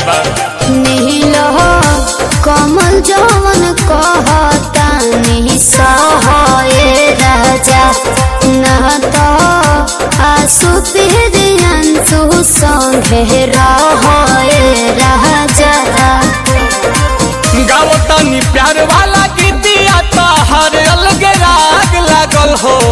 बा नील कमल जवन कहता नहीं सहे राजा न तो आसु अंशु संगे रहे राजा गाओ तनी प्यार वाला गीतिया तो हर अलग राग लागल हो